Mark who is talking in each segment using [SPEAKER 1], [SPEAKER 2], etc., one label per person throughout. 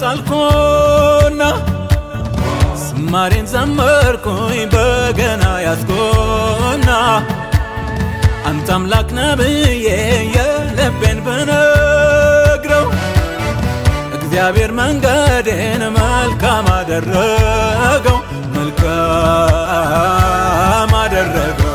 [SPEAKER 1] ጣልኩና ዝማሬን ዘመርኩኝ በገና ያዝኩና አንተ አምላክ ነህ ብዬ የልቤን ብነግረው እግዚአብሔር መንገዴን መልካም አደረገው መልካም አደረገው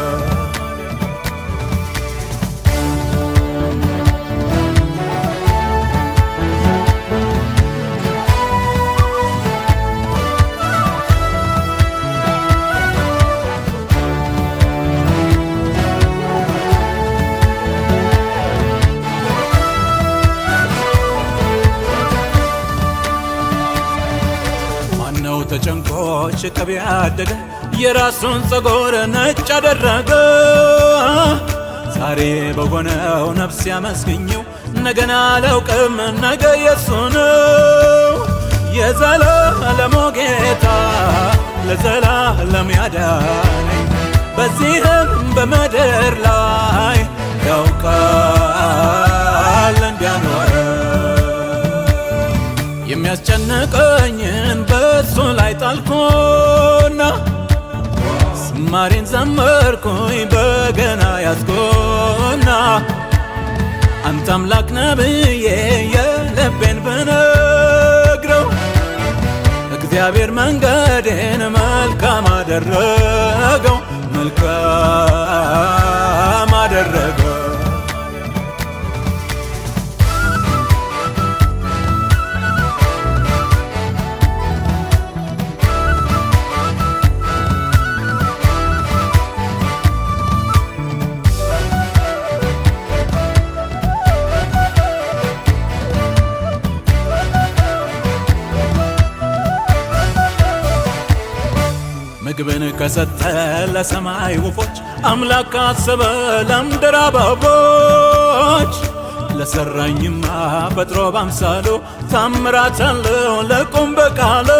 [SPEAKER 1] ማነው ተጨንቆ ሽቅብ ያደገ የራሱን ፀጉር ነጭ አደረገ ዛሬ በሆነው ነፍስ ያመስግኘው ነገን አላውቅም ነገ የሱ ነው የዘላለሙ ጌታ ለዘላለም ያዳነኝ በዚህም በምድር ላይ ያውቃል እንዲያኖረ የሚያስጨንቀኝን በሱ ላይ ጣልኩና ዝማሬን ዘመርኩኝ በገና ያዝኩና አንተ አምላክ ነህ ብዬ የልቤን ብነግረው እግዚአብሔር መንገዴን መልካም አደረገው መልካም አደረገው ምግብን ከሰጠ ለሰማይ ወፎች አምላክ ካሰበ ለምድር አበቦች ለሰራኝማ ፈጥሮ ባምሳሉ ታምራት አለው ለቁም በቃሉ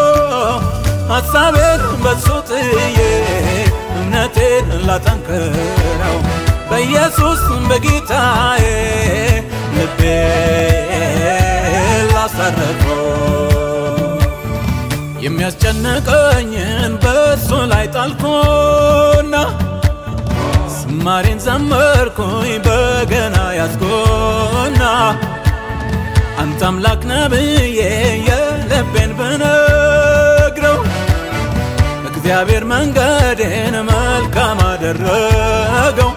[SPEAKER 1] ሐሳቤን በሱ ጥዬ እምነቴን ላጠንክረው በኢየሱስ በጌታዬ ልቤ ላሳረፈው የሚያስጨንቀኝን በሱ ላይ ጣልኩና ዝማሬን ዘመርኩኝ በገና ያዝኩና አንተ አምላክ ነህ ብዬ የልቤን ብነግረው እግዚአብሔር መንገዴን መልካም አደረገው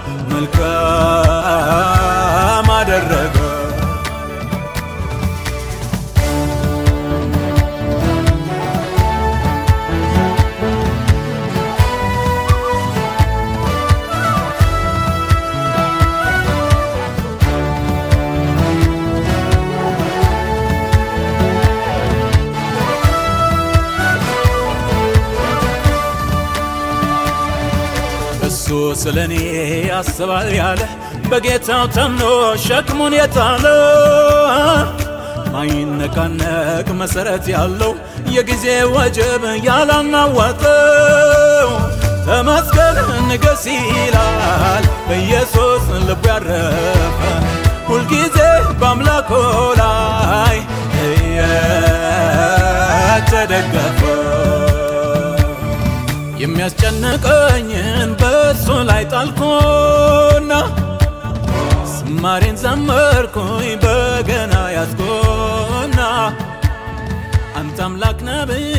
[SPEAKER 1] መልካም አደረገው እሱ ስለ እኔ ያስባል ያለ በጌታው ተምኖ ሸክሙን የጣለ ማይነቃነቅ መሰረት ያለው የጊዜ ወጀብ ያላናወጠው ተመስገን ንገስ ይላል በኢየሱስ ልቡ ያረፈ ሁልጊዜ በአምላኮ ላይ እየተደገፈ የሚያስጨንቀኝን በሱ ላይ ጣልኩና ዝማሬን ዘመርኩኝ በገና ያዝኩና አንተ አምላክ ነህ